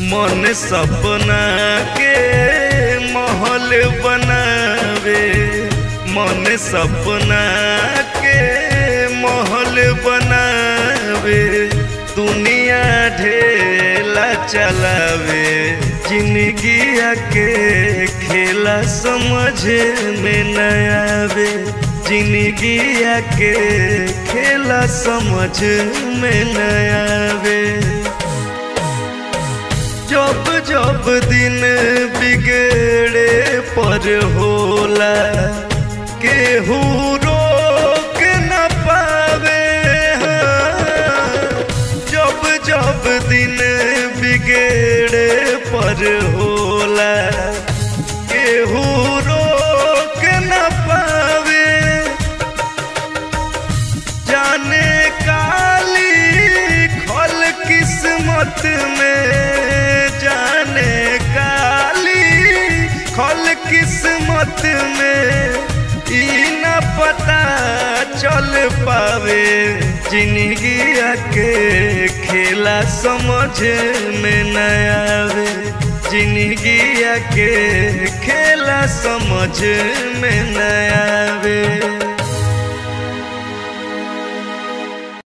मन सपना के महल बनावे मन सपना के महल बनावे दुनिया ढेला चलावे जिंदगी के खेला समझ में न आवे जिंदगी के खेला समझ में न आवे जब जब दिन बिगड़े पर होला केहू रोक न पावे हाँ। जब जब दिन बिगड़े पर होला केहू रोक न पावे जाने काली खल किस्मत में जाने काली खल किस्मत में ई न पता चल पावे जिंदगी के खेला समझ में न आवे जिंदगी के खेला समझ में न आवे